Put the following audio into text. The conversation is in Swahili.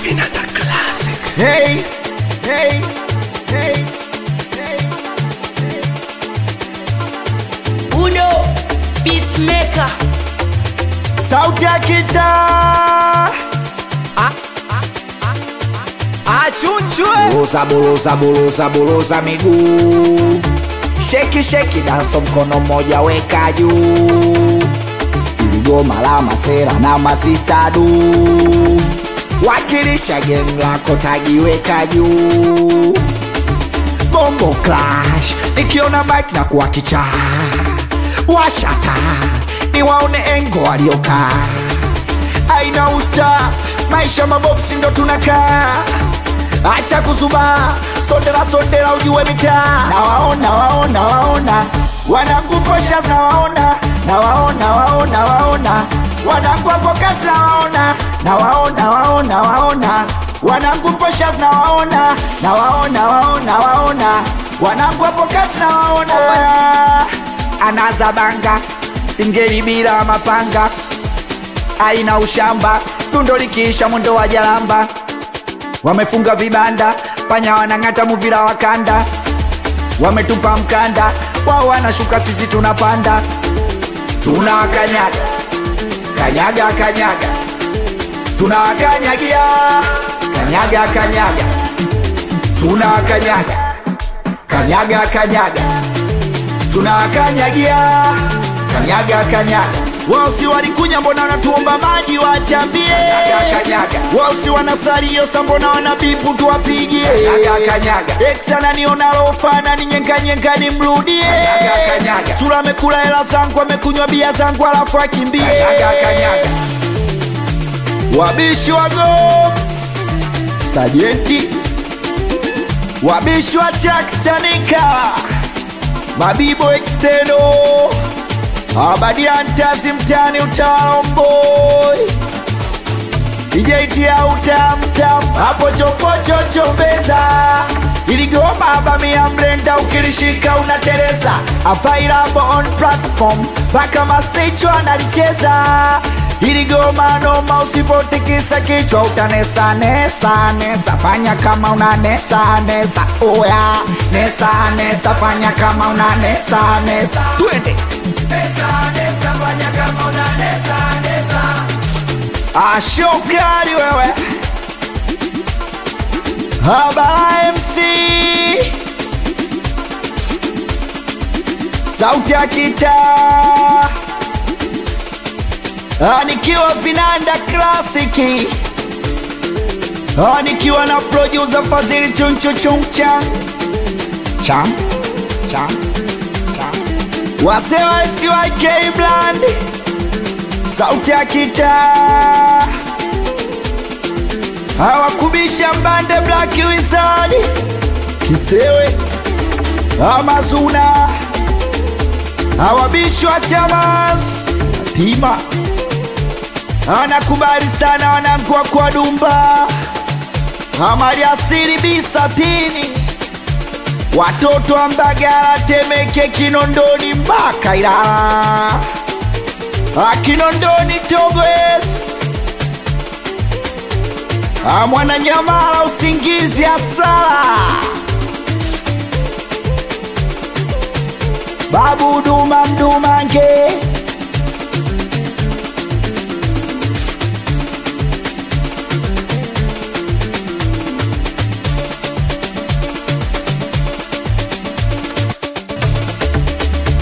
Vinanda Classic. Hey, hey, hey, hey. Udo Beatmaker Sauti ya kitaa Achunchwe. Buruza, buruza, buruza, buruza miguu Sheki, sheki, danso mkono mmoja weka juu Iligoma la masera na masista du Wakilisha geng lako tagiweka juu Bongo Clash Nikiona mic na kuwa kichaa Washata Niwaone engo waliokaa aina usta maisha mabofsi ndo tunakaa acha kuzuba sondera sondera ujue mitaa nawaona waona waona wanakuposha nawaona nawaona waona waona wanakuapokati nawaona nawaona waona waona wanakuposha nawaona nawaona waona waona wanakuapokati nawaona anazabanga singeli bila mapanga aina ushamba dundo likiisha mwendo wa jalamba wamefunga vibanda panya wanang'ata muvira wa kanda wametupa mkanda wao wanashuka sisi tunapanda tunawakanyaga kanyaga kanyaga tunawakanyagia kanyaga kanyaga tunawakanyaga kanyaga kanyaga tunawakanyagia kanyaga kanyaga wao si walikunya mbona wanatuomba maji wachambie wao si wanasalio sa mbona wanabipu tuwapigie eksana niona lofana ni nyenkanyenka nimrudie chula amekula hela zangu amekunywa bia zangu alafu akimbie wabishi wa gops sajenti wabishi wa chakstanika mabibo exteno abadiantazi mtani utaomboi ijaitia utamtam hapo chopochochombeza iligoma abamia mlenda ukilishika unatereza apairabo on platform mpaka masticho analicheza iligoma noma usipotikisa kichwa utanesa nesa nesa fanya kama una nesa nesa oya nesa nesa fanya kama una nesa nesa twende ashokali wewe habara mc sauti ya kitaa Ah, nikiwa vinanda klasiki Ah, nikiwa na producer fadhili chunchuchuncha cham cham cham wasema siwak bland sauti ya kitaa hawakubisha mbande black wizard kisewe amazuna hawabishwa chamas tima anakubali sana wanangua kwa dumba amali asili bisatini watoto wa mbagala temeke kinondoni mpaka ilala akinondoni togwes amwananyamala usingizi asala babu duma mdumange